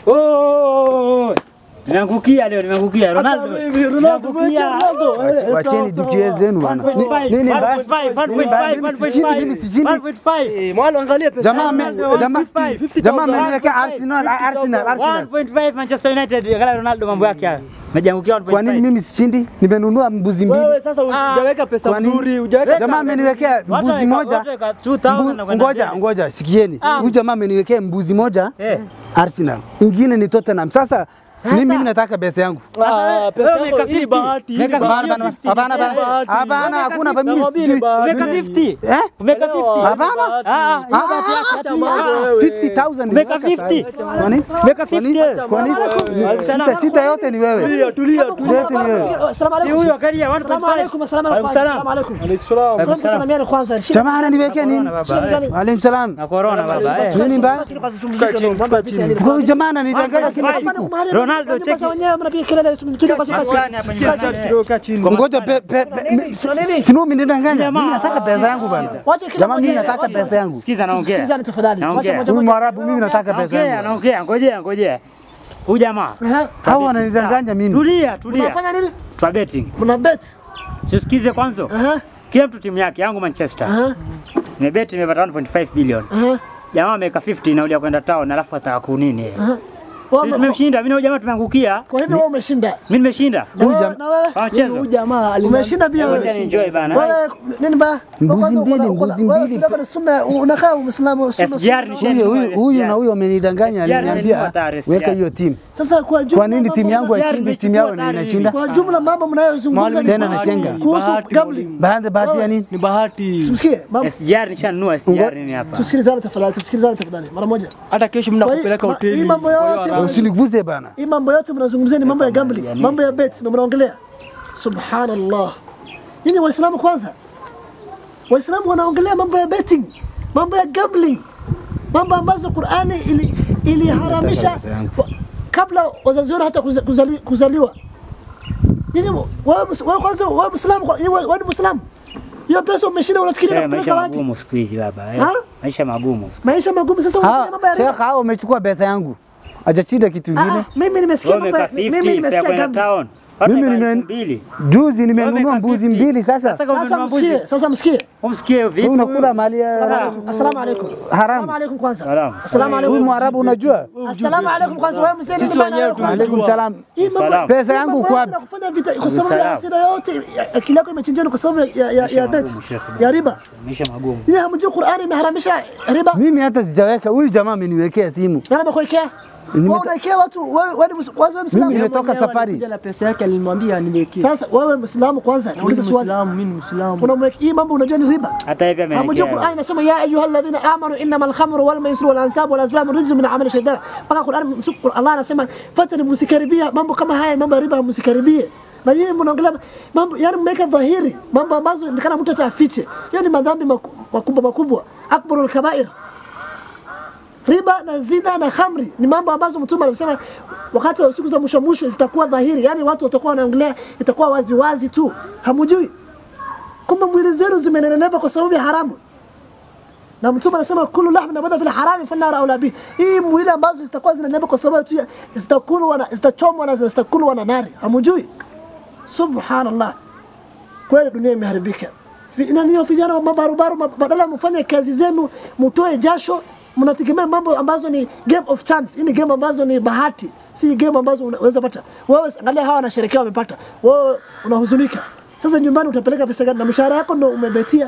Oh! Nimeangukia leo, nimeangukia Ronaldo. mimi, Ronaldo, Nimeangukia. Ronaldo. Wach- Wacheni dukie zenu bana. Ni- 1.5, Nini mbaya? 1.5, Nini mbaya? Mimi sishindi, mimi 1.5, sishindi. 1.5. Mwalo angalia pesa. Jamaa ame- yangu. jamaa 50,000. jamaa ameniwekea Arsenal, Arsenal, Arsenal. 1.5 Manchester United. Angalia Ronaldo mambo yake haya. Mejiangukia 1.5. Kwa nini mimi sishindi? Nimenunua mbuzi mbili. Wewe sasa hujaweka pesa Kwa nini? nzuri, hujaweka Jamaa ameniwekea Watu mbuzi weka- moja. watu weka 2000 na Mbu- kwenda Ngoja, mbele. ngoja, sikieni. Ah. Huyu jamaa ameniwekea mbuzi moja Eh. Arsenal, ingine ni Tottenham. Sasa mimi mimi nataka pesa yangu. Ah, pesa Wewe yako umeka hii ni 50. bahati, hii ni Umeka bahati. Hapana, bahati. hapana, hapana, Bahati. hapana, hakuna mimi Nakwambia ni sijui. bahati. Umeka 50. Eh? Umeka 50. Hapana. Ah, ah, hiyo bahati yako. Acha mambo Ah, wewe. 50,000 Umeka nimeweka 50. sahi. Kwa nini? Umeka Kwa nini? 50. Kwa nini? Shida shida yote ni wewe. Tulia, tulia, tulia. Yote ni wewe. Assalamu Si alaikum. huyo akalia 1.5. Assalamu alaikum, assalamu alaikum. Waalaikum Assalamu alaikum. Salam. Salamu kusalimiana kwanza. Shida Jamaa ananiwekea nini? Corona, shida baba. gani? Waalaikum salam. Na corona baba. eh. Nini mbaya? Kwanza tumzike mambo ya vita ya nini? Huyu jamaa ananidanganya kila Ronaldo, siku. Ronaldo, Nyumba cheki. za wenyewe mnapiga kelele tulia basi basi. Maskani hapa nyumbani. Kidogo kaa chini. Ngoja pe pe pe- si mimi nidanganya. Mimi nataka pesa yangu bana. Wacha kila Jamaa mimi mmoja- nataka wacha- pesa yangu. Sikiza naongea. Sikilizani tafadhali. Naongea. Wacha moja Huyu moja. Mwarabu mimi nataka pesa Naongea, yangu. naongea. Ngojea, ngojea. Huyu jamaa. Aha. Hao wananidanganya mimi. Tulia, tulia. Unafanya nini? Twa betting. Mna bet. Siusikize kwanza. Aha. Kila mtu timu yake, yangu Manchester. Aha. Nimebeti nimepata 1.5 bilioni. Aha. Jamaa ameweka 50 nauli ya kwenda town alafu ataka kunini? Wewe Sisi ume- tumemshinda, mimi na huyu jamaa tumeangukia. Kwa hivyo wewe umeshinda. Mimi nimeshinda. Na Huyu wewe- jam- na wewe Kwa mchezo. Huyu jamaa alina- umeshinda pia Ngoja wewe. enjoy bana. Wewe nini ba? Mbuzi Kwanza uko na- mbili, uko na- mbuzi wewe mbili. sio kwa sunna unakaa Muislamu sunna. SGR ni sunna. sheni. Huyu huyu huyu na huyu amenidanganya SGR aliniambia ni hatari, weka SGR. hiyo timu. Sasa kwa jumla Kwa nini timu yangu mambo- haishindi timu yao na inashinda? kwa jumla mambo mnayozungumza ni Tena kuhusu- nachenga. kuhusu Bahati, gambling. Baada bahati ya nini? Ni bahati. Simsikie, mambo SGR nishanunua SGR ni hapa. tusikilizane tafadhali, tusikilizane tafadhali mara moja. Hata kesho Kwa hii- mnakupeleka ma- hoteli. hii mambo Kwa hiyo yote haramu. Usiniguze bana. Hii mambo yote mnazungumzia ni mambo ya gambling, mambo ya bet ndio mnaongelea. Subhanallah. Nyinyi Waislamu kwanza. Waislamu wanaongelea mambo ya betting, mambo ya gambling. Mambo ambazo Qur'ani ili iliharamisha pesa yangu. wa- kabla wazazi wenu hata kuza- kuzali, kuzaliwa. Nyinyi wewe mus- wewe kwanza wewe Muislamu kwa- wewe wewe ni Muislamu. Hiyo pesa umeshinda unafikiri Eh, unapeleka Maisha wapi? magumu siku hizi baba. eh. Ha? Maisha magumu. Maisha magumu sasa unafanya mambo ya Sheikh, riba. hao umechukua pesa yangu. Hajachinda kitu Ah, kingine. ah, mimi nimesikia Wewe mambo ya umeka mimi 50 nimesikia ya kwenda gambling. town. Watu Mimi wameka nime- elfu mbili. Juzi nimenunua Wameka mbuzi 50. mbili sasa. Sasa kama Sasa umenunua mbuzi, msikie, sasa msikie. umsikie vipi? Wewe unakula huyu? mali ya Salamu. Assalamu alaikum. Haram. Assalamu alaikum kwanza. Salamu. Assalamu Huyu alaikum. Mwarabu unajua? Assalamu alaikum kwanza wewe mzee Sisi nini bana wenyewe wewe kwanza? Alaikum salam. Hii mambo Salamu. Pesa hii yangu mambo kwa yote na kufanya vita kwa sababu ya Salamu. hasira yote ya- akili yako imechinjana kwa sababu ya ya, ya, ya bet magumu, Sheikh. ya riba. Maisha magumu. Yeye hamjui Qur'ani imeharamisha riba. Mimi hata sijaweka. Huyu jamaa ameniwekea simu. Nani amekuwekea? Wewe unaikea watu wewe wewe ni mus- kwanza wewe Mimi Muislamu. nimetoka Mwenyewe safari. alikuja na pesa yake alimwambia niwekee. Sasa wewe Muislamu kwanza Mimi nauliza ni swali. Muislamu, mimi ni Muislamu. Unamweka hii mambo unajua ni riba. Hata hivi Hamjui ameniwekea. Qur'ani inasema ya ayuha alladhina amanu innama alkhamru wal maisru wal ansab wal azlam rijzun min amali shaytan. Mpaka Qur'ani msuku Allah anasema fatani msikaribia mambo kama haya mambo ya riba msikaribie. Na yeye mnaongelea mambo yani mmeweka dhahiri mambo ambazo ni kana mtu atafiche. Hiyo ni madhambi maku- makubwa makubwa. Akbarul kabair. Riba na zina na khamri ni mambo ambazo Mtume alisema wakati wa siku za mwisho mwisho zitakuwa dhahiri, yani watu watakuwa wanaongelea, itakuwa wazi wazi tu, hamujui kwamba mwili zenu zimenenepa kwa sababu ya haramu na mtume anasema kullu lahmin nabata fil harami fannar aula bi hii mwili ambazo zitakuwa zinanenepa kwa sababu tu ya- zitakulwa na zitachomwa na zitakulwa na nari hamujui subhanallah kweli dunia imeharibika Vi- na niyo vijana wa mabarubaru ma- badala mfanye kazi zenu mtoe jasho mnategemea mambo ambazo ni game of chance hii ni game ambazo ni bahati si game ambazo unaweza pata wewe angalia hawa wanasherekea wamepata wewe unahuzunika sasa nyumbani utapeleka pesa gani na mshahara yako ndo umebetia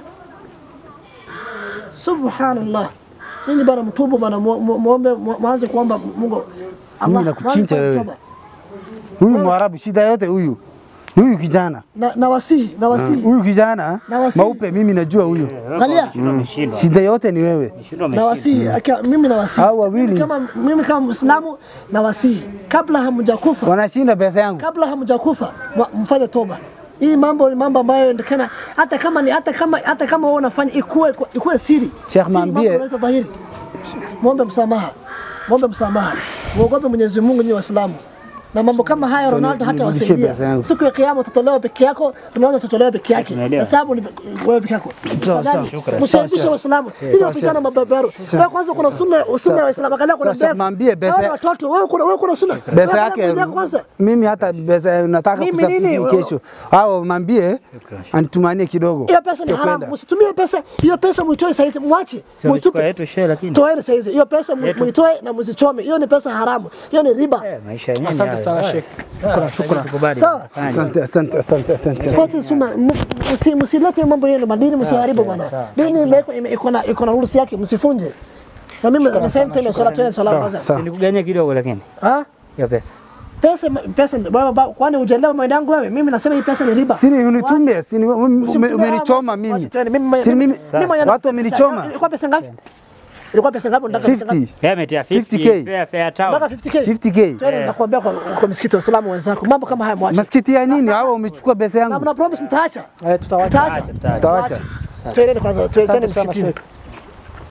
subhanallah nyinyi bana mtubu bana mu- mu- muombe mu- mwanze kuomba Mungu Mimi nakuchinja mwanze wewe. toba. Huyu Mwarabu shida yote huyu. Huyu kijana. na na wasihi na wasihi Huyu kijana Na wasi- maupe mimi najua huyu. angalia Umeshindwa. Shida yote ni wewe. Umeshindwa, na umeshindwa. wasihi akia- mimi na wasihi Hao wawili. Mimi kama mimi kama Muislamu na wasihi kabla hamjakufa Wanashinda pesa yangu. kabla hamjakufa mwa- mfanye toba hii mambo ni mambo ambayo ndikana hata kama ni hata kama hata kama wewe unafanya ikuwe ikuwe siri Sheikh, Si mambo mwambie- yanaweka dhahiri muombe msamaha muombe msamaha muogope Mwenyezi Mungu nyinyi Waislamu na mambo kama haya Ronaldo hata nirudishie wasaidia. pesa yangu. Siku ya kiyama utatolewa peke yako, Ronaldo utatolewa peke yake. Tunaelewa. Hesabu ni wewe peke yako. Sawa, sawa. Tafadhali, Msiaibishe Waislamu. Hiyo vijana mabeberu. Wewe kwanza kuna sunna sunna ya Waislamu angalia kuna Sasa ndevu. mwambie pesa- Hawa ni watoto wewe kuna wewe kuna sunna. Pesa Wewe yake angalia kwanza. mimi hata pesa nataka Mimi kusafiri nini? kesho. Hao mwambie anitumanie kidogo. Hiyo pesa ni Tutakwenda. haramu. Msitumie pesa. Hiyo pesa muitoe saizi, mwache. Sio Muitupe. yetu shehe lakini. Toeni saizi. Hiyo pesa mu- Yetu. muitoe na msichome. Hiyo ni pesa haramu. Hiyo ni riba. Eh, maisha yenyewe. ni Asante hayo. sana Haya. Sheikh. Sawa, Shukran. tukubali. Sawa. Fanya. Asante, asante, asante, asante. Wote suma msi- msilete mambo yenu madini, msiharibu bwana. Dini imewekwa ime- iko na iko na ruhusa yake, msifunje. Na mimi na same time swala tena swala Sawa, kwanza. sawa. Nikuganyia kidogo lakini. Ah? Hiyo pesa. Pesa pesa wewe ba- kwani hujaelewa maana yangu wewe? Mimi nasema hii pesa ni riba. Sini unitumie, sini ume- Usimtumie, umenichoma ah, mimi. wacha tuende. Mimi- Sini mimi- mimi mimi mwenyewe- watu wamenichoma. Ilikuwa pesa ngapi? Ilikuwa pesa ngapi? Unataka pesa ngapi? 50, Yeye ametia 50 50K. fair fair town. Unataka 50k? 50k. Twende nakwambia kwa kwa msikiti wa Islamu wenzako. Mambo kama haya mwache. Masikiti ya nini? Hao umechukua pesa Na yangu. mna promise mtaacha. Eh, tutawacha. Mtaacha. Tutaacha. Tawacha. Twende kwanza, twende Asante sana msikitini. Sheikh.